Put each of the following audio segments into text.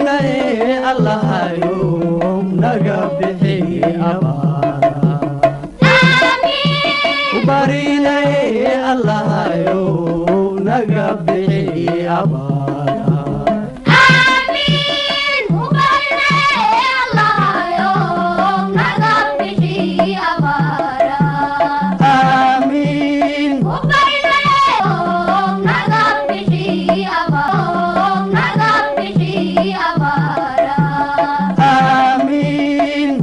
barinaye allahayo naga bixi abaara barinaye allahayo naga bixi abaara amiin amiin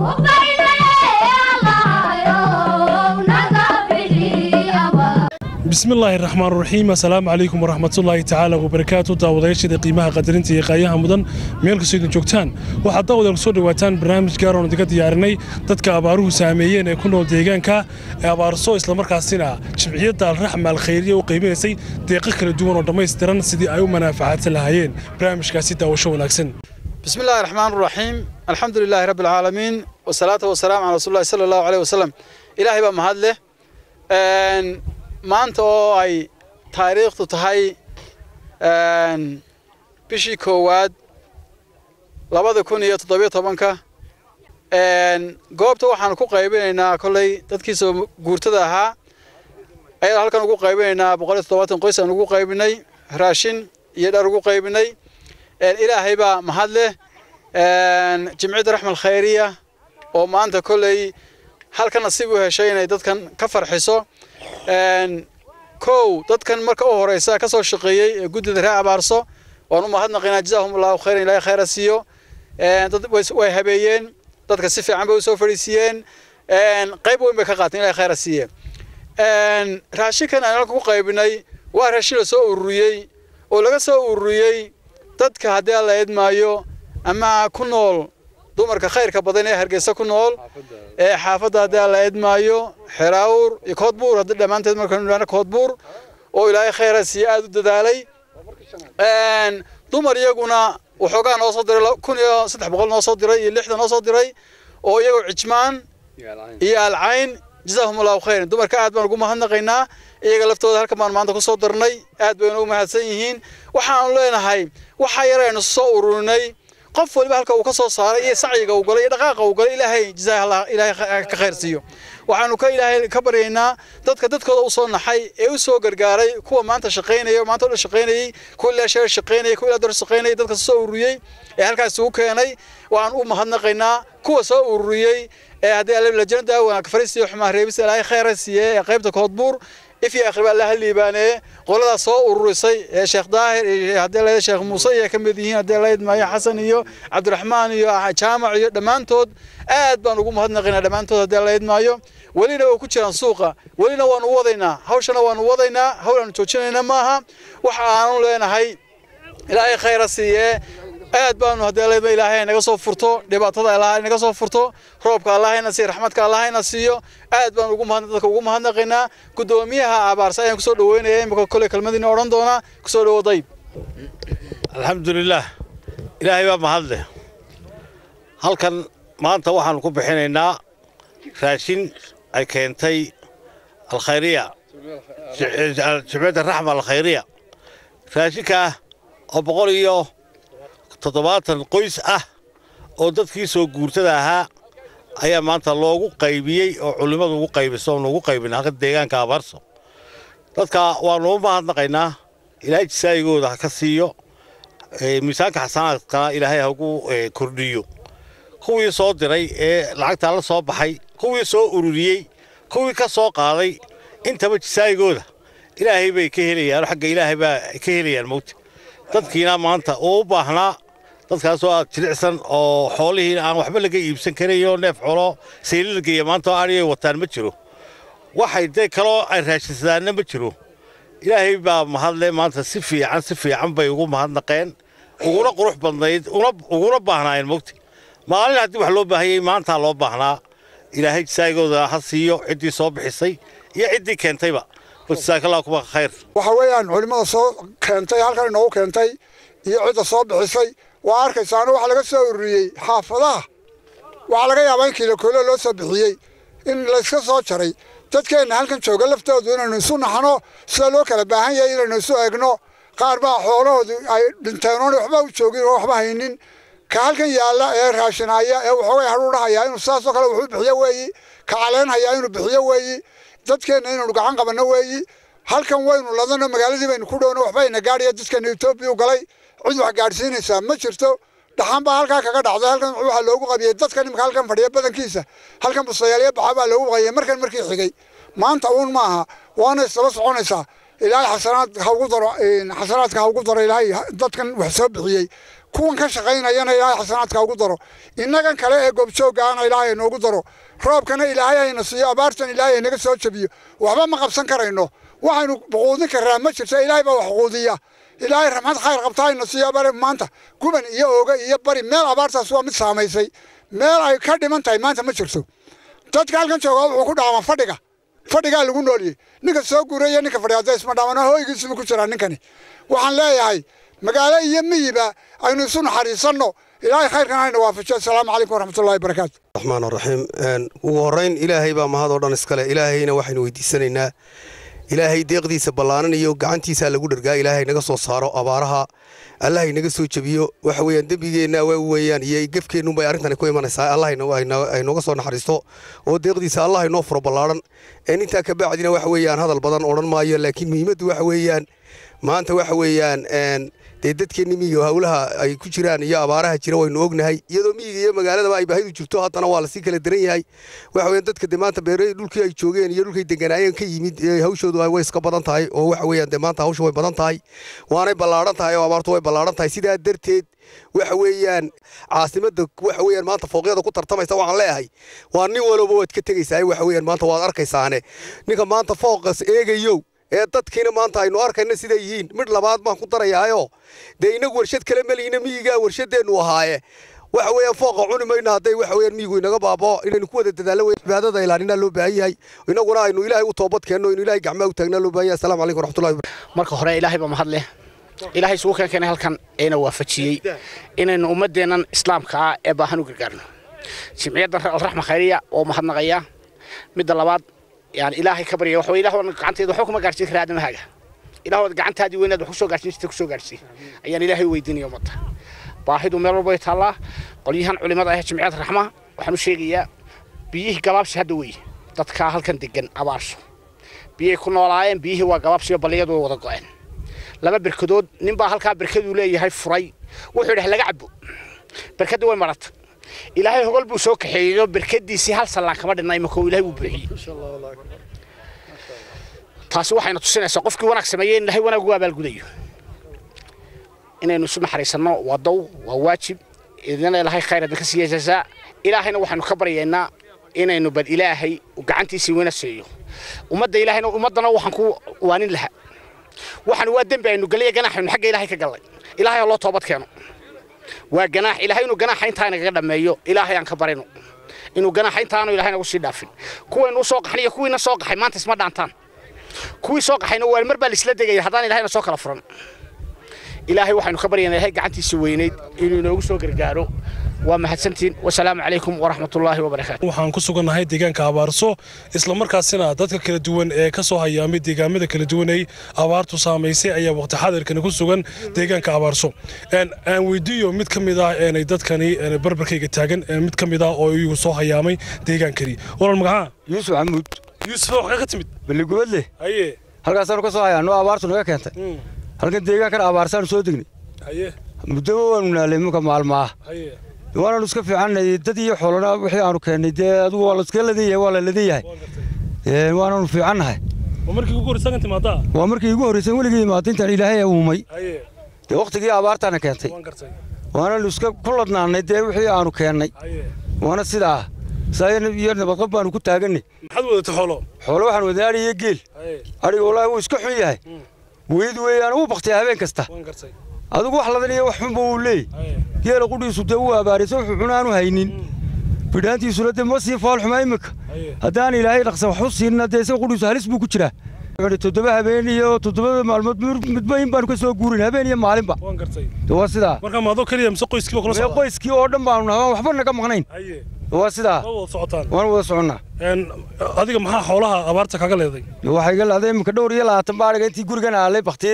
bismi illaahi raxmaan raxiim assalaamu calaykum waraxmatullaahi tacaala wabarakaatu daawadayaashada qiimaha qadarinta iyo qaayaha mudan meel kastoo idin joogtaan waxaad daawadaal kusoo dhawaataan barnaamij gaar oon idinka diyaarinay dadka abaaruhu saameeyeen ee ku nool deegaanka ee abaarso islamarkaasina jimciyadda alraxma alkhayriya u qiiminaysay deeqo kala duwan oo dhammaystiran sidii ay u manaafacaadsan lahaayeen barnaamijkaasi daawasho wanaagsan بسم الله الرحمن الرحيم الحمد لله رب العالمين والصلاة والسلام على رسول الله صلى الله عليه وسلم إلهي بقى مهد له ما أنت أي تاريخ تهي بشي كواد labada kun iyo toddobiyo tobanka goobta waxaan ku qaybinaynaa kolley dadkiisa guurtada ahaa ayaan halkan ugu qaybinaynaa boqol iyo toddobaatan qoys aan ugu qaybinay raashin iyo dhar ugu qaybinay ilaahay baa mahad leh jimciyadda raxmal khayriya oo maanta kolley halka nasiib u heshay inay dadkan ka farxiso kow dadkan marka u horeysa ka soo shaqeeyey ee guddida reer abaarso waan u mahadnaqaynaa jazaahum allahu khayran ilaahay khayra siiyo dad way habeeyeen dadka si fiican bay u soo fadhiisiiyeen qayb weyn bay ka qaateen ilaahay khayra siiye raashinkan aan halka ku qaybinay waa raashin la soo ururiyey oo laga soo ururiyey dadka haddii alla eedmaayo ama ku nool dumarka khayrka badan ee hargeysa ku nool ee xaafadda haddii alla eedmaayo xeraawur iyo koodbuur haddii dhammaanteed markaynu idhahno koodbuur oo ilaahay khayra siiye aada u dadaalay dumar iyaguna waxoogaa noo soo diray kun iyo saddex boqol noo soo diray iyo lixdan noo soo diray oo iyagoo cijmaan iyo alcayn jazaahum allahu khayran dumarka aad baan ugu mahadnaqaynaa iyaga laftooda halkan baan maanta ku soo darnay aad bayna u mahadsan yihiin waxaanu leenahay waxa yaraynu soo ururinay qof waliba halka uu ka soo saaray iyo sacyiga uu galay iyo dhaqaaqa uu galay ilaahay jazaa ilaahay ka khayr siiyo waxaanu ka ilaahay ka baryaynaa dadka dadkooda u soo naxay ee u soo gargaaray kuwa maanta shaqaynaya maanta o dhan shaqaynayey kuwa ilaa sheer shaqaynayay kuwa ilaa dor shaqaynayay dadka soo ururiyey ee halkaas ugu keenay waxaan u mahadnaqaynaa kuwa soo ururiyey ee haddii lajnada wanaag fariisiyo xumaan reebis ilaahay khayra siiye ee qaybta koodbuur ifii akhriba allaha liibaanee qoladaas soo ururisay ee sheekh daahir iyo haddii la sheekh muuse iyo ka mid yihiin haddii la idmaayo xasan iyo cabdiraxmaan iyo jaamac iyo dhammaantood aad baan ugu mahadnaqaynaa dhammaantood haddii la idmaayo welina way ku jiraan suuqa welina waanu wadaynaa hawshana waanu wadaynaa hawl aanu joojinayna maaha waxa aanu leenahay ilaahay khayra siiye aad baanu haddii leedma ilaahay naga soo furto dhibaatada allah naga soo furto roobka allahayna siiyo raxmadka allahayna siiyo aad baan ugu mahad dadka ugu mahadnaqaynaa guddoomiyaha abaarsa ayaan kusoo dhaweynaya imika kole kelmadiina odhan doonaa kusoo dhawo dayb alxamdulilaah ilaahay baa mahad leh halkan maanta waxaanu ku bixinaynaa raashin ay keentay alkhayriya jimciyadda raxma alkhayriya raashinkaa oo boqol iyo toddobaatan qoys ah oo dadkii soo guurtada ahaa ayaa maanta loogu qaybiyey oo culimmadu ugu qaybiso oonu ugu qaybina halka deegaanka abaarso dadka waanu u mahadnaqaynaa ilaahay jisaayigooda ha ka siiyo miisaanka xasanaadkana ilaahay ha ugu kordhiyo kuwii soo diray ee lacagtaa la soo baxay kuwii soo ururiyey kuwii ka soo qaaday intaba jisaayigooda ilaahay bay ka helayaan xagga ilaahay baa ka helayaan mowta dadkiina maanta uu u baahnaa dadkaasoo aad jilicsan oo xoolihiina aan waxba laga iibsan karayo neef xolo saylilageeya maanta oo adhigay wataan ma jiro waxay dee kaloo ay raashinsadaanna ma jiro ilaahay baa mahadle maanta si fiican si fiican bay ugu mahadnaqeen uguna qurux badnayd uguna baahnaayeen mogta maalin haddii wax loo baahayey maantaa loo baahnaa ilaahay jisaagooda ha siiyo ciddii soo bixisay iyo ciddii keentayba jasaakallaa kuma khayr waxa weeyaan culimmada soo keentay halkan inoogu keentay iyo cidda soo bixisay waa arkaysaana waxa laga soo ururiyey xaafadaha waxaa laga yaabaa in kiilokoolo loo soo bixiyey in layska soo jaray dadkeenna halkan jooga laftoodu inaynu isu naxno sida loo kala baahan yahay inaynu isu eegno qaar baa xoolahoodu ay dhinteen oona waxba u joogin oo waxba haynin ka halkan yaalla ee raashinaya ee waxoogay hadhuudhahaya inuu sidaasoo kale wuxuu bixiyo weeyi ka caleynhaya inuu bixiyo weeyi dadkeenna inaynu gacan qabanno weeyi halkan waynu ladano magaaladii baynu ku dhowno waxbayna gaadhaya dadkeena etoobiya u galay cid wax gaadhsiinaysaa ma jirto dhaxan baa halkaa kaga dhacday halkan waxaa loogu qabiyey dadkan imika halkan fadhiya badankiisa halkan busayaalyo baxa baa loogu qabiyey markan markii xigay maanta uun maaha waana isdaba soconaysaa ilaahay xasanaad ha ugu daro xasanaadka ha ugu daro ilaahay dadkan wax soo bixiyey kuwan ka shaqaynayana ilaahay xasanaadka ha ugu daro innagan kale ee goobjooggaana ilaahay noogu daro roobkana ilaahay ayna siiyo abaartan ilaahay aynaga soo jabiyo waxba ma qabsan karayno waxaynu quudin karraa ma jirto ilaahay baa wax quudiya ilaahay raxmad khayr qabta ayna siiyo bari maanta guban iyo ooga iyo bari meel abaartaas waa mid saamaysay meel ay ka dhiman tahay maanta ma jirto dadka halkan jooga wuxuu ku dhaama fadhiga fadhigaa lagu nooliyey ninka soo guuraya ninka fadhiga hadda isma dhaamana hooygiisibu ku jiraa ninkani waxaan leeyahay magaalo iyo miyiba aynu isu naxariisanno ilaahay khayrkan hayna waafajiyo asalaamu calaykum waraxmatullahi wabarakaatu raxmaan raxiim ugu horrayn ilaahay baa mahadoo dhan iskale ilaahayna waxaynu weydiisanaynaa ilaahay deeqdiisa ballaanan iyo gacantiisaa lagu dhargaa ilaahay naga soo saaro abaaraha allahay naga soo jebiyo waxa weeyaan dembigeenna waa weeyaan iyo gefkeennunbay arrintani ku imanaysaa allah aynooga soo naxariisto oo deeqdiisa allah inoo furo ballaaran een intaa ka bacdina waxa weeyaan hadal badan odhan maayo laakiin muhiimaddu waxa weeyaan maanta waxa weeyaan dee dadkeenni miyiga howlaha ay ku jiraan iyo abaaraha jira waynu ognahay iyadoo miyiga iyo magaaladaba ay baahidu jirto haddana waa lasii kala daran yahay waxa weeyaan dadka dee maanta beere dhulkii ay joogeen iyo dhulkay deganaayeen ka yimid hawshoodu way iska badan tahay oo waxa weeyaan dee maanta hawsha way badan tahay waanay ballaadhan tahay oo abaartu way ballaadhan tahay sidaa darteed waxa weeyaan caasimadda waxa weeyaan maanta fooqyada ku tartamaysa waxaan leeyahay waa nin walba waad ka tegaysaa waxa weeyaan maanta waad arkaysaane ninka maanta fooqas eegayow ee dadkiina maanta aynu arkayna siday yihiin midh labaad baan ku darayaayo dee inagu warshad kale melihiina miyigaa warshadeennu ahaaye waxa weeyaan fooqa cuni mayno hadday waxa weeyaan miyigu inaga baabao inaynu ku wada dadaallo wey cibaadada ilaalinaa loo baahan yahay inaguna aynu ilaahay u toobad keenno inu ilaahay gacmaha u taagnaa loo baahan yahay assalamu calaykum waraxmatullahi marka hore ilaahay baa mahad leh ilaahay isugu keen keenay halkan eena waafajiyey inaynu ummaddeennan islaamka ah ee baahan u gargaarno jimciyadda alraxma khayriya oo mahadnaqaya midda labaad يعني إلهي كبر يا وحوي إلهي وأنا قعنتي ذو حكم قارسي خير هذا مهاجة إلهي وأنا قعنت هذه وين ذو حكم قارسي ستة حكم قارسي يعني إلهي ويدني يوم ده واحد ومر بيت الله قليهن علماء أهل جمعية الرحمة وحنو شيء بيه قلاب شهدوي dadka halkan degan abaarso biyay ku noolaayeen biyihii waa gabaabsiyo balliyadu wada go'een laba birkadood ninbaa halkaa birkaduu leeyahay furay wuxuu yidhahay laga cabo birkadii way maratay ilaahay hogol buu soo kaxeeyo birkadiisii hal sallaan kama dhinna imika ilaahay wuu buuxiyey taasi waxayna tusinaysaa qofkii wanaag sameeyey in ilaahay wanaag ugu abaalgudayo inaynu isu naxariisanno waa dow waa waajib idina ilaahay khayr idinka siiya jazaa ilaahayna waxaynu ka baryaynaa inaynu bal ilaahay gacantiisii weyna siiyo ummadda ilaahayna ummaddana waxaan ku waanin lahaa waxaan waa dembi aynu galiya ganaaxaynu xagga ilaahay ka gallay ilaahay ha loo toobad keeno waa ganaax ilaahay inuu ganaaxa intaa nagaga dhammeeyo ilaahay aan ka barino inuu ganaaxa intaanu ilaahay nagu sii dhaafin kuwaynu soo qaxnay iyo kuwiina soo qaxay maanta isma dhaantaan kuwii soo qaxayna waa mar baa laisla degaya haddaan ilaahayna soo kala furan ilaahay waxaynu ka baryaynaa ilaahay gacantiisa weynayd inuu inoogu soo gargaaro waa mahadsantiin wasalaamu calaykum waraxmatullaahi wabarakaatu waxaan ku sugannahay deegaanka abaarso isla markaasina dadka kala duwan ee ka soo hayaamay deegaamada kala duwan ay abaartu saamaysay ayaa waqti xadirkani ku sugan deegaanka abaarso aan weydiiyo mid ka mid ah eenay dadkani barbarkayga taagan mid ka mid ah oo iyagu soo hayaamay deegaankani walal magaca yuusuf xamuud yuusuf waxaa ka timid balligubadle haye halkaasaanu ka soo hayaano abaartu naga keentay halkan deegaankan abaarsaanu soo degnay haye muddoba waanu naalay iminka maalmaah haye waanaanu iska fiicannay dad iyo xoolana wixii aanu keennay dee adigu waa laiska ladan yahay waa la ladan yahay waanaanu fiicannahay waa markii ugu horreysa kan timaadaa waa markii igu horreysay weligii imaada intaan ilaahay uumay haye dee wakhtigii abaartaana keentay waan gartay waanaanu iska ku ladnaannay dee wixii aanu keennay haye waana sidaa saa iyo nabadqab baanu ku taagannay maxaad wadatay xoolo xoolo waxaan wadnay adhi iyo geel haye adhiga wallaahi wuu iska xun yahay weyd weeyaan wuu baktiyaa habeen kasta waan gartay adigu wax ladan iyo wax xunba wuu leey haye geela qudhiisu dee wuu abaaraysa wuxuu cunaanu haynin bidhaantiisuna dee ma sii faal xumaa iminka haye haddaan ilaahay dhaqsa wax u siinna dee isaga qudhiisu halis buu ku jiraa wuxuu toddoba habeen iyo toddobada maalmood midba in baanu ka soo guurin habeen iyo maalinba waan gartay dee waa sidaa marka maadoo keliya mise qoyskiiba kula mee socda qoyskii oo dhan baanu nahay waan waxba naga maqnayn haye dee waa sidaa ma wada socotaan waan wada soconnaa Een, adiga maxaa xoolaha abaarta kaga leeday dee waxaa iga lahday iminka dhowr iyo labaatan baadhiga intii gurigan aalay baktiyeyba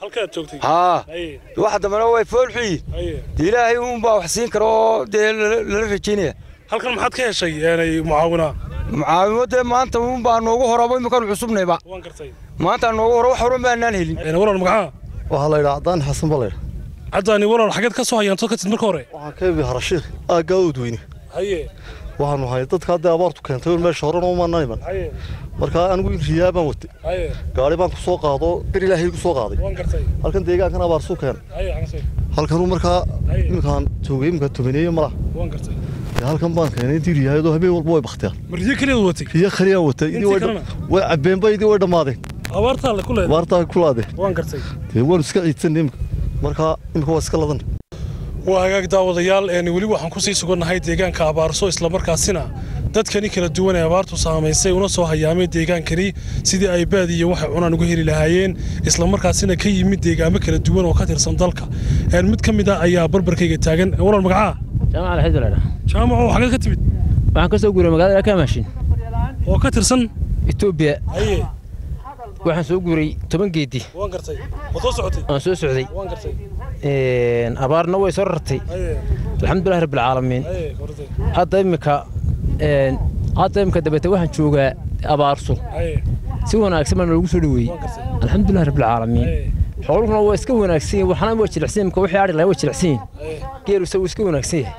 halkaad joogtay haa haye waxa dambena way foolxuyi haye dee ilaahay uunbaa wax siin kara oo dee lala lala rajaynaya halkan maxaad ka heshay eenay mucaawina mucaawimo dee maanta uunbaa noogu horaba iminkaan cusubnayba waan gartay maanta noogu hore wax horan baanaan helin Een, walaal magaca waxaa la yidhaha cadaan xasan baa la yidhaha caddaani walaal xageed ka soo hayaanto ka tid marka hore waxaan ka ibi harashiikh aaggaa oodweyne haye waxaanu hay dadka hadda abaartu keentay meesha horena umaana iman haye markaa anigu in riyaa baan watay haye gaari baan ku soo qaado bir ilaahay ku soo qaaday waan gartay halkan deegaankan abaarsuu keenay haye xansay halkanuu markaa Haye. iminkaan joogay iminkaan tobaneeye malaha waan gartay dee halkan baan keenay intii riyaayadoo habeen walba way baktiyaan mariyo keliyaad watay riya khaliyaan watay idii Intii way kalena? way cabeenba idii way dhammaadeen abaartaa le ku leedahay abaartaa kulaadeen waan gartay dee waanu iska ciidsanay imika markaa imika waa iska ladan waa hagaag daawadayaal een weli waxaan kusii sugannahay deegaanka abaarso islamarkaasina dadkani kala duwan ee abaartu saamaysay una soo hayaamay deegaankani sidii ay baad iyo waxay cunaan uga heli lahaayeen islamarkaasina ka yimid deegaamo kala duwan oo ka tirsan dalka een mid ka mid ah ayaa barbarkayga taagan walaal magacaa jaamac alxid walaal jaamaco xageed ka timid waxaan ka soo guuray magaalada kamashin oo ka tirsan etoobiya haye waxaan soo guuray toban geedi waan gartay ma soo socotay aan soo socday waan gartay Een, abaarna way soo rartay haye alxamdulilah rabbilcaalamiin haye kortay hadda imika een, hadda imika dabeete waxaan joogaa abaarso haye si wanaagsan baa noogu soo dhaweeyey waan gartay alxamdulilah rabbilcaalamiin haye xooluhuna waa iska wanaagsan yihiin waxna waa jilicsan yihiin, imika wixii adhi lahaa waa jilicsan yihiin haye geelu isagu iska wanaagsan yahay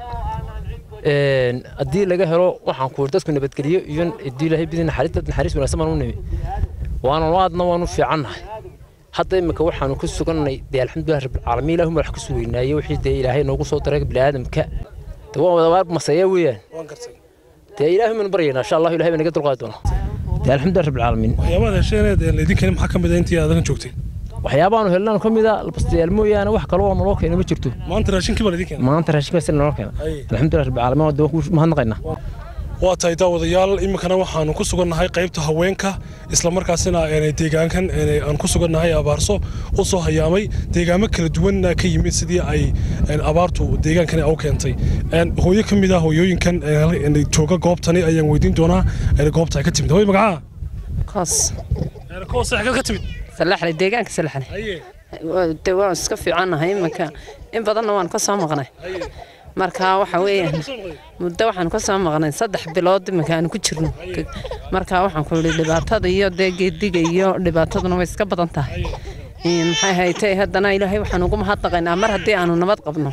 Een, haddii laga helo waxaan ku dadku nabadgeliyo iyo haddii ilaahay bidin naxariis dad naxariis wanaagsan baan u nimi waana aadna waanu fiicannahay hadda imika waxaanu ku sugannay dee alxamdulilah rabbilcaalamiin ilaahu madax ku sugeynaaye wixii dee ilaahay noogu soo daray bini'aadamka dee waa wadabaar maseeya weeyaan waan gartay dee ilaahay maan baryaynaa insha allahu ilahay baa naga dulqaadi doona dee alxamdulilah rabbilcaalamiin waxyaabaad hesheeneed een idinkani maxaa ka mid ah intii aadagan joogtay waxyaabaanu helnaan ka mid a bastayaal mooyaane wax kale oo naloo keena ma jirto maanta raashinkii baa laidin keenay maanta raashinkaas naloo keena haye alxamdulilah rabbilcaalamiin waa dee waan ku mahadnaqaynaa waa tahay daawadayaal iminkana waxaanu ku sugannahay qaybta haweenka islamarkaasina een deegaankan een aan ku sugannahay abaarso u soo hayaamay deegaamo kala duwanna ka yimid sidii ay een abaartu deegaankani u keentay een hooyo ka mid ah hooyooyinkan een jooga goobtani ayaan weydiin doonaa een goobta ay ka timid hooyo magacaa koos een koos xagad ka timid salaxle deegaanka salaxle haye de waan iska fiicannahay iminka in badanna waan ka soo maqnay haye marka waxa weeyaan muddo waxaan ka soo maqnay saddex bilood iminka aan ku jirno marka waxaan ku yidhi dhibaatada iyo dee geediga iyo dhibaataduna way iska badan tahay Een, maxay haytay haddana ilaahay waxaan ugu mahadnaqaynaa mar haddii aanu nabad qabno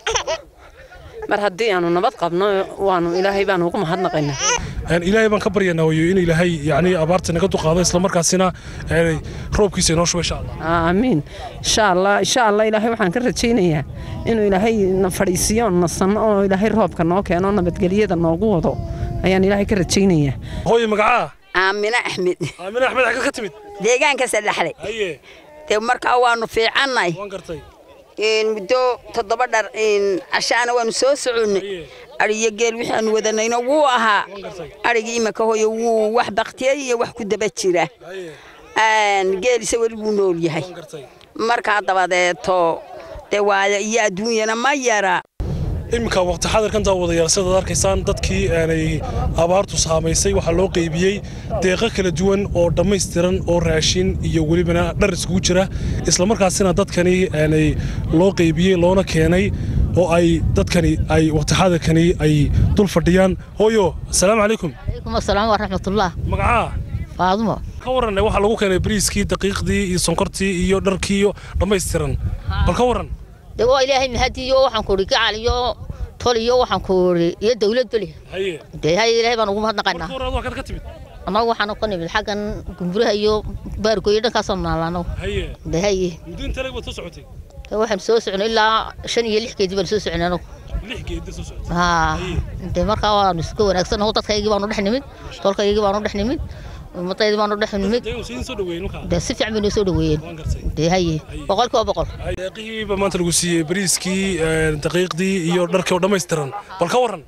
mar haddii aanu nabad qabno waanu ilaahay baanu ugu mahadnaqaynaa een ilaahay baan ka baryaynaa hooyo in ilaahay yacni abaarta naga duqaado islamarkaasina een roobkiisa inoo shubo insha allah aamiin insha allah insha allah ilaahay waxaan ka rajaynayaa inuu ilaahay na fadhiisiyo na sanno oo ilaahay roobka noo keeno nabadgelyada noogu wado ayaan ilaahay ka rajaynayaa hooyo magacaa aamine axmed aamina axmed xagad ka timid deegaanka saddexle haye dee markaa waanu fiicannay waan gartay Een, muddo toddoba dhar een, cashaana waanu soo soconnay haye adhiyo geel wixii aanu wadanayno wuu ahaa waan gartay adhigii imaka hooyo wuu wax baktiyey iyo wax ku daba jira haye Een, geelise weli wuu nool yahay waan gartay markaa dabadeeto dee waaya iyo adduunyana ma yara iminka waqti xadirkan daawadayaal sidaad arkaysaan dadkii aanay abaartu saamaysay waxaa loo qeybiyey deeqo kala duwan oo dhammaystiran oo raashin iyo welibana dhar iskugu jira islamarkaasina dadkani aanay loo qeybiyey loona keenay oo ay dadkani ay waqti xadirkani ay dul fadhiyaan hooyo asalaamu calaykum عليكم السلام ورحمة الله magacaa فاطمة ka waran waxaa lagu keenay bariiskii daqiiqdii iyo sonkortii iyo dharkii iyo dhammaystiran bal ka waran دوا إلهي مهدي يو وحن كوري كعلي يو تولي يو وحن كوري يا دولة بلي haye دي هاي إلهي بنقوم هذا قنا marka hore adoo halkaad ka timid أنا وحن قني بالحق جمبرها يو باركو يدا كاسمنا لانو haye دي هاي muddo inta leg baad soo socotay وحن سوس عن إلا شن يلح كيدي بنسوس عن أنا lix geedi soo socotay ها دي مركا وانسكو ونكسر هو تتخيل يجيبانو دحني مد تولك يجيبانو دحني مد مطيد بانو دحني مد deegan siin soo dhaweeyay markaa ده سفع من يسود وين waan gartay دي هاي بقول كوا بقول deeqihiiba maanta lagu siiyey bariiskii daqiiqdii iyo dharkii oo dhammaystiran bal ka waran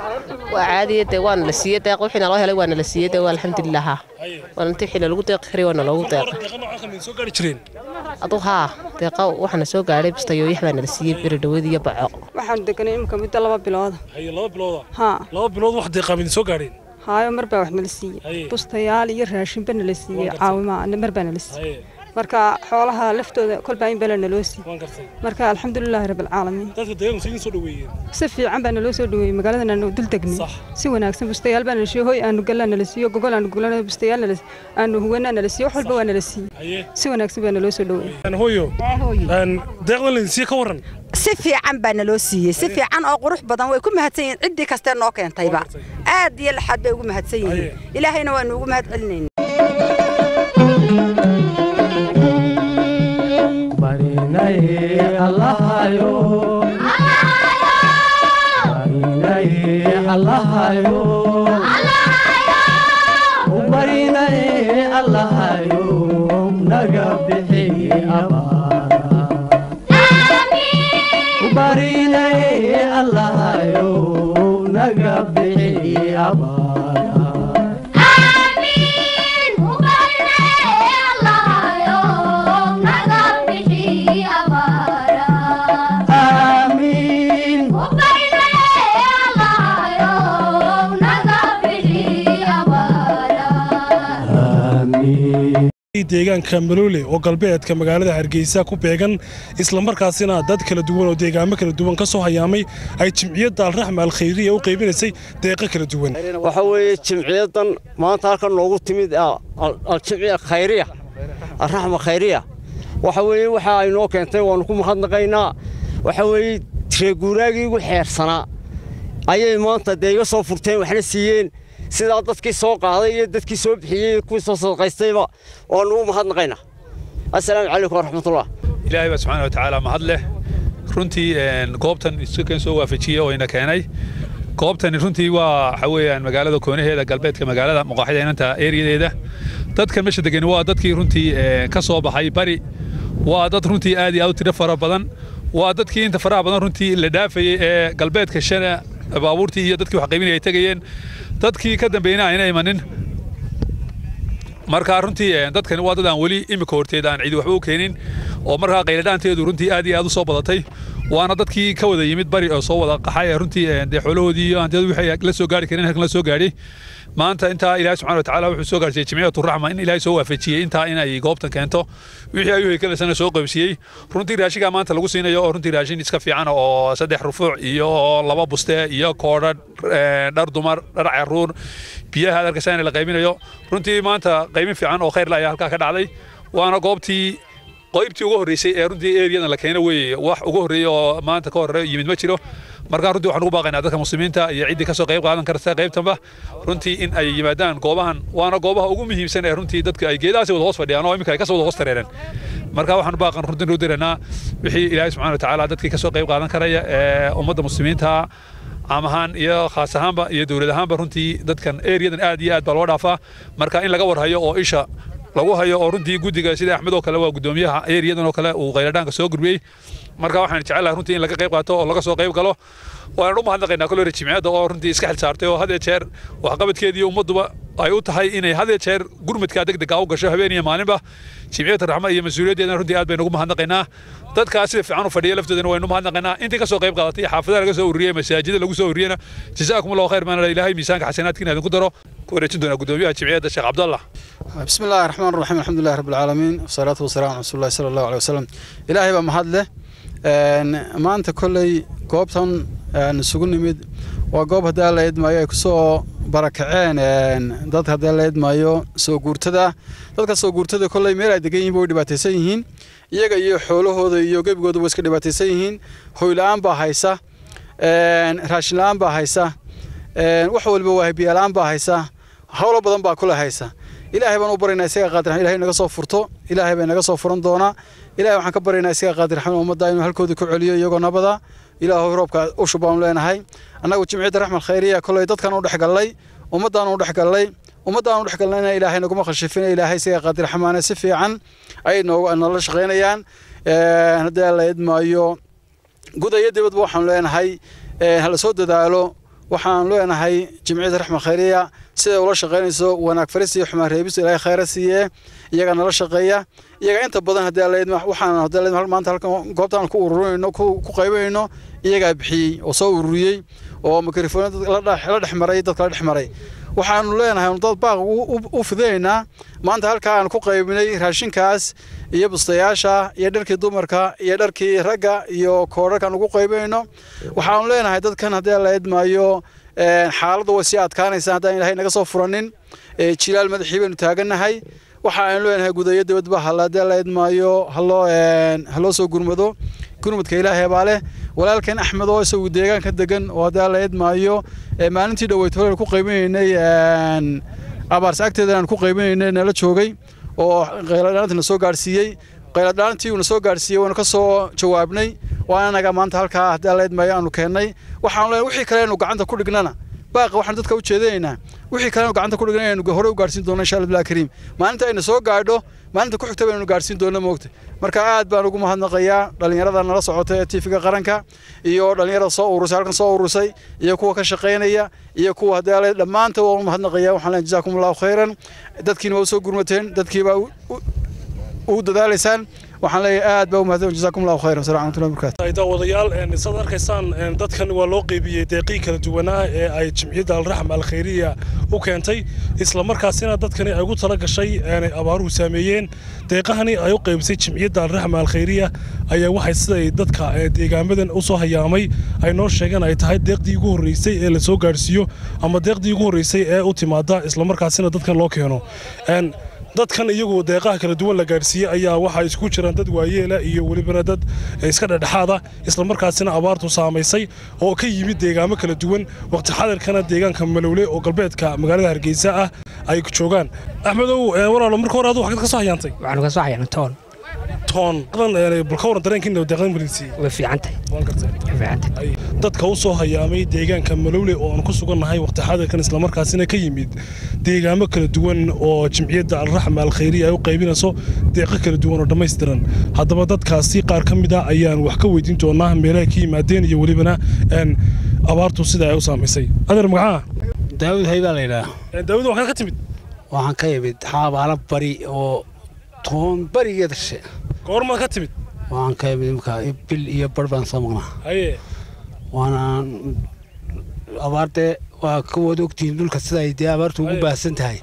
waa caadiya dee waana la siiyey deeq wixii naloo helay waana la siiyey dee waa alxamdulilah haa waana intii xilli lagu deeqi karay waana loogu deeq deeqa noocan kamid soo gaari jireen aduu haa deeqa waxaana soo gaadhay bistayooyax baana la siiyey beri dhaweed iyo baco waxaan deganay imika muddo laba bilooda haye laba bilooda haa laba bilood wax deeqaa midin soo gaadheen haayo mar baa wax nala siiyey Haye. bustayaal iyo raashinba nala siiyey gartay. caawima mar baa nala siiyey haye marka xoolaha laftooda kolbaa in bala naloo sii marka alxamdulilaahi rabbilcaalamiin dadka deegaanku sidin soo dhaweeyeen si fiican baa naloo soo dhaweeyey magaaladan aanu dul degnay si wanaagsan bustayaal baa nala siiyo hoy aanu gallaa nala siiyo gogol aanu gogolana bustayaal nala aanu huwanaa nala siiyo wax walba waa nala siiyey si wanaagsan baa naloo soo dhaweeyey hooyo deeqdan laydinsiiye ka waran si fiican baa naloo siiyey si fiican oo qurux badan way ku mahadsan yihiin ciddii kastee noo keentayba aad iyo laxaad bay ugu mahadsan yihiin ilaahayna waanu ugu mahad celinayna barinaye allahayo barinaye allahayo barinaye allahayo naga bixi abaara barinaye allahayo naga bixi abaara deegaanka maloole oo galbeedka magaalada hargeysa ku beegan islamarkaasina dad kala duwan oo deegaamo kala duwan ka soo hayaamay ay jimciyadda alraxma alkhayriya u qaybinaysay deeqo kala duwan waxa weeye jimciyaddan maanta halkan noogu timid aljimciya khayriya alraxma khayriya waxa weeye waxa ay noo keentay waannu ku mahadnaqaynaa waxa weeye reeguuraagii igu xeersanaa ayay maanta dee iga soo furteen waxna siiyeen sidaa dadkii soo qaaday iyo dadkii soo bixiyey kuwii soo sadaqaystayba waannu u mahadnaqaynaa assalaamu calaykum waraxmatullah ilaahay baa subxaana watacaala mahad leh runtii goobtan iskakeen soo waafajiyey oo ina keenay goobtani runtii waa waxa weeyaan magaalada koonaheeda galbeedka magaalada muqaaxida inanta eeriyadeeda dadkan meesha degani waa dadkii runtii ka soo baxay bari waa dad runtii aad iyo aad u tiro fara badan waa dadkii inta faraha badan runtii la dhaafayey ee galbeedka shana baabuurtii iyo dadkii wax qaybinaya ay tegayeen dadkii ka dambeeyna ayna imanin marka runtii dadkani waa dad aan weli imika horteed aan cidi waxba u keenin oo markaa qayladhaanteedu runtii aad iyo aad u soo badatay waana dadkii ka wada yimid bari oo soo wada qaxay runtii dee xoolahoodii iyo hantiyadu wixii la soo gaari kareen halkan la soo gaadhay maanta intaa ilaahay subxaana watacaala wuxuu soo gaarsiiyey jimciyatu raxma in ilaahay soo waafajiyey intaa inay goobtan keento wixii ayuu heykalasana soo qaybsiiyey runtii raashinkaa maanta lagu siinayo oo runtii raashin iska fiican oo saddex rufuuc iyo laba buste iyo koodha dhar dumar dhar caruur biyaha aad arkaysaa in la qaybinayo runtii maanta qaybin fiican oo khayr la ayaa halkaa ka dhacday waana goobtii qaybtii ugu horreysay ee runtii eeriyadan la keena weeye wax ugu horreeya oo maanta ka horre yimid ma jiro markaa runtii waxaan ugu baaqaynaa dadka muslimiinta iyo ciddii kasoo qayb qaadan karta qaybtanba runtii in ay yimaadaan goobahan waana goobaha ugu muhiimsan ee runtii dadka ay geedahaasi wada hoos fadhiyaan oo iminka ay kasoo wada hoos tareereen marka waxaan baaqan runtii noo diranaa wixii ilaahay subxana watacaala dadkii kasoo qayb qaadan karaya ee ummadda muslimiinta caam ahaan iyo khaas ahaanba iyo dowlad ahaanba runtii dadkan eeriyadan aad iyo aad baa loo dhaafaa marka in laga warhayo oo isha lagu hayo oo runtii guddiga sida axmed oo kale waa guddoomiyaha eeriyadan oo kale uu qayladhaanka soo gurbiyey marka waxaan jecelahay runtii in laga qayb qaato oo laga soo qayb galo waan u mahadnaqaynaa kolore jimciyadda oo runtii iska xil saartay oo had iyo jeer waxqabadkeedii ummadduba ay u tahay inay had iyo jeer gurmadkaa degdega u gasho habeen iyo maalinba jimciyadda raxma iyo mas-uuliyaddeedana runtii aad baynu ugu mahadnaqaynaa dadkaas sida fiican u fadhiya laftoodana waynu mahadnaqaynaa intii kasoo qayb qaadatay xaafadaha laga soo ururiyey masaajida lagu soo ururiyena jazaakum allahu khayr maana ilaahay miisaanka xasanaadkiina idinku daro ku wareejin doonaa guddoomiyaha jimciyadda sheekh cabdallah بسم الله الرحمن الرحيم الحمد لله رب العالمين والصلاة والسلام على رسول الله صلى الله عليه وسلم إلهي بقى محد له ما أنت كلي قوبتن نسوق نمد وقوب هذا اللي يد ما يكسو barakaceen dad haddee la idmaayo soo guurtada dadka soo guurtada kolley meel ay degan yihiin way dhibaataysan yihiin iyaga iyo xoolahooda iyo gebigooda way iska dhibaataysan yihiin hoyla-aan baa haysa raashin la-aan baa haysa wax walba waa biyalaan baa haysa howlo badan baa kule haysa ilaahay baan u baryaynaa isaga qaadir raxmaan ilaahay naga soo furto ilaahay bay naga soo furan doonaa ilaahay waxaan ka baryaynaa isaga qaadir raxmaan ummadda inuu halkooda ku celiyo iyagoo nabada ilaahu roobka ushu baanu leenahay annagu jimciyadda raxmal khayriya kolley dadkan u dhexgallay ummaddaan u dhexgallay ummaddaan u dhexgallayna ilaahay naguma khashifina ilaahay isaga qaadir raxmaane si fiican ayay noogu noola shaqaynayaan haddii la idmaayo guda iyo dibadba waxaanu leenahay hala soo dadaalo waxaan leenahay jimciyadda raxmal khayriya siday ula shaqaynayso wanaag faris iyo xumaan reebis ilaahay khayra siiye iyaga nala shaqeeya iyaga inta badan haddii la idma waxaan haddii la idma maanta halkan goobtaan ku ururinayno ku ku qaybanayno iyagaa bixiyey oo soo ururiyey oo mikrofoon la dhex maray dadka la dhex maray waxaanu leenahay dad baaq u fidinaynaa maanta halkaa aan ku qaybinay raashinkaas iyo bustayaasha iyo dharkii dumarka iyo dharkii ragga iyo koodharkaan ugu qaybinayno waxaanu leenahay dadkan haddii la idmaayo xaaladda way sii adkaanaysaa haddaan ilaahay naga soo furanin jilaal madaxii baynu taagannahay waxa aynu leenahay gudayo dibadba halla haddii la idmaayo haloo haloo soo gurmado gurmadka ilaahay baa leh walaalkan axmed oo isagu deegaanka degan oo haddii la idmaayo maalintii dhoweyd hore ku qaybinaynay abaarsa agteeda aan ku qaybinaynay nala joogay oo qayladhaantii na soo gaadhsiiyey qayladhaantii uuna soo gaadhsiiyey waanu ka soo jawaabnay waana anaga maanta halkaa haddii la idmaayo aanu keennay waxaanu leenahay wixii kale aynu gacanta ku dhignana baaqa waxaan dadka u jeedinaynaa wixii kale aynu gacanta ku dhignay aynu hore u gaadhsiin doono insha allah bilahi kariim maalinta ayna soo gaadho maalinta ku xigta baynu gaadhsiin doona moogta marka aad baan ugu mahadnaqayaa dhallinyarada nala socota ee tiifiga qaranka iyo dhallinyarada soo urusay halkan soo urusay iyo kuwa ka shaqaynaya iyo kuwa haddii dhammaanta waan u mahadnaqayaa waxaan leeyahay jazaakum allahu khayran dadkiina waa u soo gurmateen dadkiibaa u dadaalaysaan waxaan leeyahay aad baa u mahadsan jazaakum allahu khayran asalamu calaykum wabarakatu daawadayaal saad arkaysaan dadkan waa loo qeybiyey deeqii kala duwanaa ee ay jimciyadda alraxm alkhayriya u keentay isla markaasina dadkani ay ugu tala gashay inay abaaruhu saameeyeen deeqahani ay u qeybisay jimciyadda alraxm alkhayriya ayaa waxay siday dadka deegaamadan u soo hayaamay ay noo sheegeen ay tahay deeqdii ugu horreysay ee la soo gaadhsiiyo ama deeqdii ugu horreysay ee u timaada isla markaasina dadkan loo keeno dadkan iyagu deeqaha kala duwan la gaadhsiiyey ayaa waxaa isku jiraan dad waayeela iyo welibana dad iska dhedhexaada isla markaasina abaartu saamaysay oo ka yimid deegaamo kala duwan waqti xadirkana deegaanka malowle oo galbeedka magaalada hargeysa ah ay joogaan axmedow walaalo marka hore adu waxaad ka soo hayaantay waxaanu ka soo hayaanay toon toon bal ka waran dareenkiina deeqdan malinsiiyey way fiicantahay waan gartay way fiicantahay dadka u soo hayaamay deegaanka malowle oo aan ku sugannahay waqti xadirkan isla markaasina ka yimid deegaamo kala duwan oo jimciyadda alraxma alkhayriya ay u qaybinayso deeqo kala duwan oo dhammaystiran haddaba dadkaasi qaar ka mid a ayaan wax ka weydiin doonaa meelaha ka yimaadeen iyo welibana abaartu sida ay u saamaysay adeer magacaa daawud hay baa la yidhaha daawud waxaad ka timid waxaan ka yimid xaabaala bari oo toon barigeeda she goormaad ka timid waxaan ka yimid imka bil iyo bar baan soo maqnaa haye waana abaartee waa kawood ogtihiin dhulka sida ay dee abaartu ugu baahsan tahay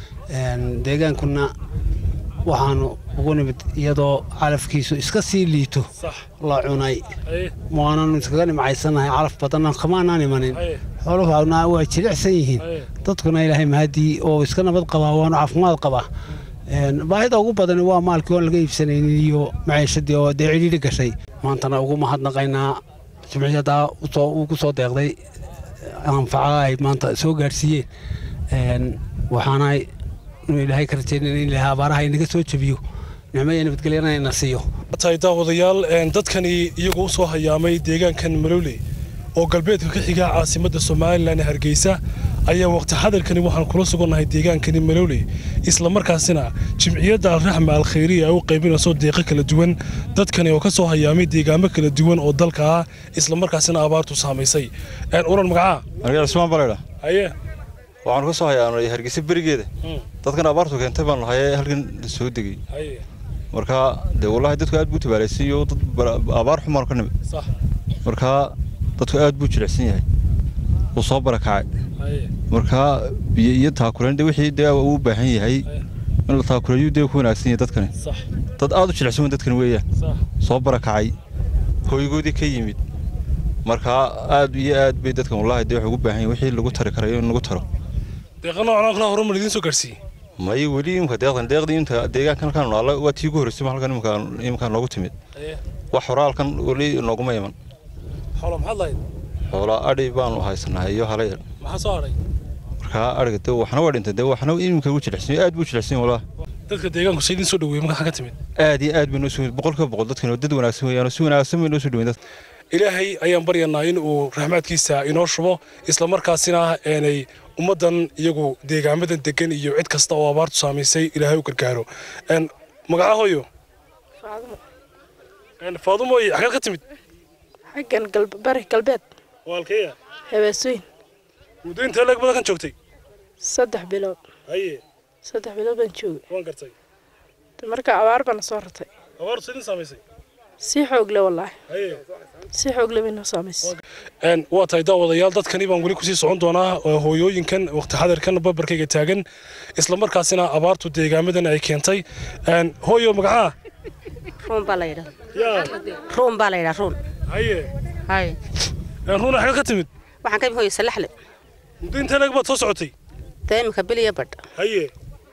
deegaankuna waxaanu ugu nimid iyadoo calafkiisu iska sii liito la cunay waananu iskaga nimcaysanahay calaf badanna kamaanaan imanin xooluhuna waa jilicsan yihiin dadkuna ilaahay mahadii oo iska nabad qabaa waanu caafimaad qabaa baahida ugu badan waa maalkii oon laga iibsanaynin iyo maciishadii oo dee cidhiidhi gashay maantana ugu mahadnaqaynaa jimciyaddaa ugu soo deeqday anfaca ay maanta soo gaadhsiiyeen waxaana ilaahay ka rajaynayn in ilaahay abaaraha inaga soo jebiyo nicmo iyo nabadgelyana ina siiyo tahay daawadayaal dadkani iyagoo u soo hayaamay deegaankan malowle oo galbeedka ka xiga caasimadda somalilan ee hargeysa ayaa waqti xadirkani waxaan kula sugannahay deegaankani malowle isla markaasina jimciyadda alraxma alkhayriya ay u qaybinayso deeqo kala duwan dadkani oo ka soo hayaamay deegaamo kala duwan oo dalka ah isla markaasina abaartu saamaysay uran magacaa margaa cismaan baleedha haye waxaanu ka soo hayaanay hargeysa berigeeda dadkan abaartu keentay baan lahay halkan soo degay marka dee wallahi dadku aad buu tabaalaysan iyo dad abaar xumaan ka nimid marka dadku aad buu jilicsan yahay wuu soo barakacay marka biyo iyo taakuleen de wixii dee uu baahan yahay in la taakuleeyo dee ku wanaagsan yahay dadkani dad aad u jilicsan weyn dadkani weeyaan soo barakacay hooygoodii ka yimid marka aad iyo aad bay dadkan wallahi dee wax ugu baahan yahay wixii lagu tari karayo in lagu taro deeqa noocan kale horumar idiin soo gaarsiiyey may weli imka deeqdan deeqdii inta deegaankan halkaan noolaa waa tii ugu horreysay halkan imka imka noogu timid wax hore halkan weli nooguma iman xoolo maxaad lahayd xoolaa adhi baanu haysanahay iyo halayar maxaa soo hadhay markaa adhiga de waxna waa dhintay de waxna imika ugu jilicsan aad buu jilicsan wallah dadka deegaanku say idin soo dhaweeyey markaa ka timid aad iyo aad bay noo soo boqolkiiba boqol dadkan waa dad wanaagsan weeyaan si wanaagsan bay noo soo dhaweyn dadka ilaahay ayaan baryanaa in uu raxmaadkiisa inoo shubo isla markaasina aanay ummaddan iyagu deegaamadan degan iyo cid kasta oo abaartu saamaysay ilaahay u gargaaro magaca hooyo faadumoy xaggeed ka timid xaggan bari galbeed waalkeeya hebeesooyin muddo intee leeg badan kan joogtay saddex bilood haye saddex bilood baan joogay waan gartay marka abaar bana soo ratay abaartu sidin saamaysay si xoog leh wallaahi si xoog leh bay noo saamaysay Een, waa tahay daawadayaal dadkani baan weli kusii socon doonaa oo hooyooyinkan waqti xadirkan babarkayga taagan isla markaasina abaartu deegaamadan ay keentay Een, hooyo magacaa ruun baa la yidhaa ruun baa la yidhaa ruun haye hay ruuna xagee ka timid waxaan ka imi hooyo salaxle muddo intee lag baad soo socotay dee imika biliya badh haye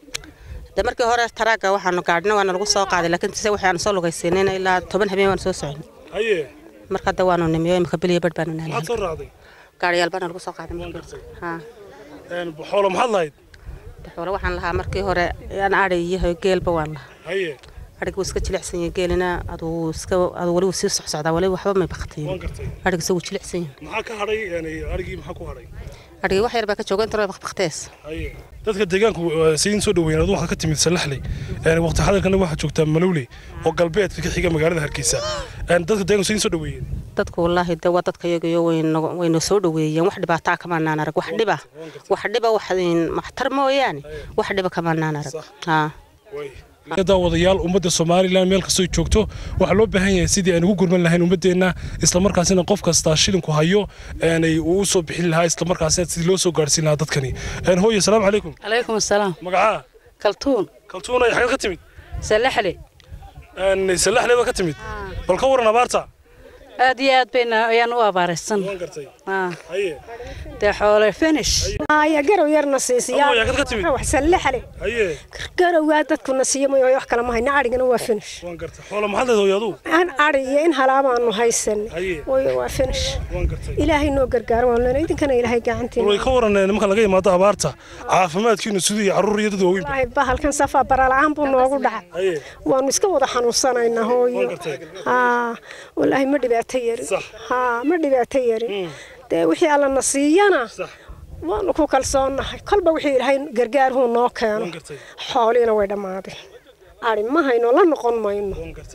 de markii hore taraaga waxaanu gaadhna waana lagu soo qaaday laakiin se waxaanu soo lugaysiinayna ilaa toban habeen waanu soo socon haye marka hadda waanu nimiyo imika biliya badh baanu maxaad nahay soo raacday gaadhiyaal baana lagu soo qaaday ha Een, xoolo maxaad lahayd xoolo waxaan lahaa markii hore aan adhi iyo geelba waan lahaa haye adhiga wuu iska jilicsan yahay geelina aduu iska aduu weli wuu sii socsocdaa weli waxba may bakatayn waan gartay adhiga isagu jilicsan yahay maxaa ka hadhay een, arigii maxaa ku hadhay adhiga wax yar baa ka jooga inta baktees haye dadka deegaanku eh, sidiin soo dhaweeyeen adu waxaad ka timid salaxley Een, waqti xadirkana waxaad joogtaa malowley oo galbeedka ka xiga magaalada hargeysa Een, dadka deegaanku sidiin soo dhaweeyeen dadku wallaahi de waa dadka iyagiyo wayna wayna soo dhaweeyeen wax dhibaataa kamaanaan arag wax dhiba wax dhiba wax in maxtar mooyaane wax dhiba kamaanaan arag haa daawadayaal ummadda somalilan meel kastoo ay joogto waxaa loo baahan yahay sidii aan ugu gurman lahayn ummadeenna islamarkaasina qof kastaa shilinku hayo aanay uu soo bixin lahaa islamarkaasina sidii loo soo gaarhsiin lahaa dadkani Een, hooyo asalaamu calaykum عليكم السلام magacaa كلتون kaltuuna ay xagee ka timid سلحلي Een, salaxley baa ka timid bal ka waran abaarta aad iyo aad bayna ayaan u abaaraysan haye dee xoole finish haya garow yarna siisiyaa Amoy, halkaad ka timid? wax sallaxale haye garowgaa dadkuna siiyo mayo wax kale ma hayna adhigana waa finish waan gartay xoolo maxaad leedahay hooyo adugu aan adhi iyo in halaabaanu haysan Haye. wayo waa finish waan gartay ilaahay noo gargaaro waan leenahay idinkana ilaahay gacantiina way ka waran nimanka laga imaado abaarta caafimaadkiinu siduu iyo carruur iyo dad waaweyn wallaahi bahalkan safaa barala'aan buu noogu dhacay haye waanu iska wada xanuunsanaynaa hooyo haa wallaahi ma dhibaato yarin haa ma dhibaato yarin dee wixii allana siiyana waanu ku kalsoonnahay kolba wixii ilaahay gargaarhuu noo keeno xooliina way dhammaadeen ari ma hayno la noqon mayno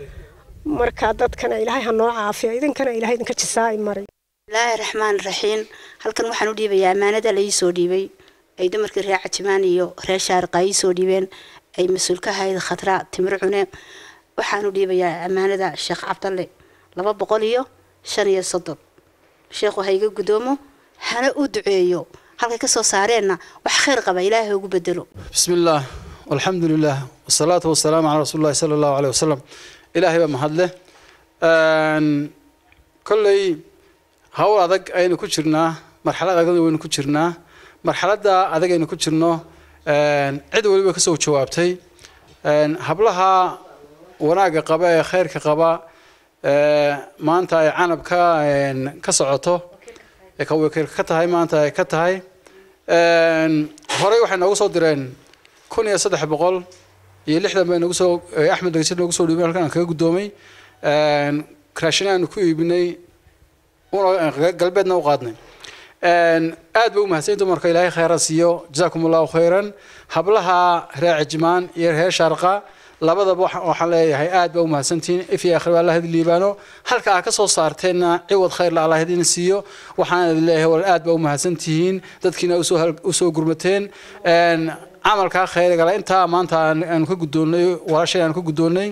marka dadkana ilaahay ha noo caafiyo idinkana ilaahay idinka jisaa'i maray bismillaahi raxmaan raxiim halkan waxaan u dhiibayaa ammaanada la ii soo dhiibay ay dumarkii reer cajimaan iyo reer shaariqa ii soo dhiibeen ay mas-uul ka ahayd khadra timir cune waxaan u dhiibayaa ammaanada sheekh cabdalle laba boqol iyo shan iyo soddon sheekhu ha iga gudoomo hana u duceeyo halkay ka soo saareenna wax khayr qaba ilaahay ha ugu bedelo بسم الله والحمد لله والصلاة والسلام على رسول الله صلى الله عليه وسلم إلهي بمحد له أن كل هول أدق أين كشرنا مرحلة أدق وين كشرنا مرحلة دا أدق أين كشرنا أن عد ولي بكسو جوابتي أن هبلها وناقة قبا خير كقبا ما أنت عنب كا أن كسعته كوي كتهاي ما أنت كتهاي أن هوري waxay noogu soo direen kun iyo saddex boqol iyo lixdan bay nagu soo axmed degsi noogu soo dhiibay halkan aan kaga guddoomay raashin aanu ku iibinay una galbeedna u qaadnay aad bay u mahadsan dumarka ilaahay khayra siiyo jazaakum allahu khayran hablaha reer cijmaan iyo reer sharqa labadaba waxaan leeyahay aad baa u mahadsantihiin if iyo akhri allah idin liibaano halka aad ka soo saarteenna ciwad khayr la allah idin siiyo waxaan idin leeyahay wal aad baa u mahadsantihiin dadkiina u soo gurmateen camalkaa khayrigala intaa maanta aanu ka guddoonnay walaashay aanu ka guddoonnay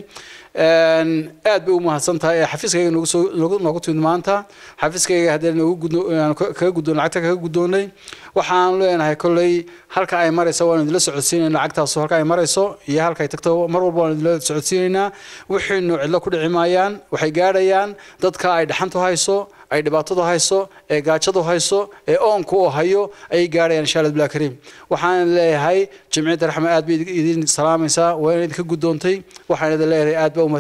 aad bay u mahadsan tahay ee xafiiskayga noogu soo noogu timid maanta xafiiskayga haddii noogu gudno kaga guddoon lacagta kaga guddoonnay waxaan leenahay kolley halka ay marayso waan idinla socodsiinayna lacagtaas halka ay marayso iyo halka ay tagto mar walba waan idinla socodsiinaynaa wixiinu cidlo ku dhici maayaan waxay gaadhayaan dadka ay dhaxantu hayso ay dhibaatadu hayso ee gaajadu hayso ee oonku u hayo ayay gaadhayaan insha allah bilaa kariim waxaan leeyahay jimciyadda raxme aad bay idin salaamaysaa waa inay idinka guddoontay waxaan idin leeyahay aad baa u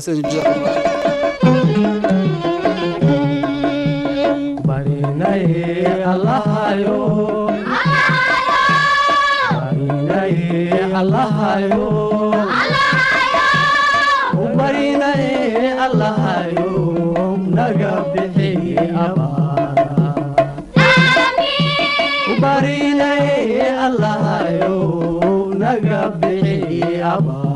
naga bixi abaar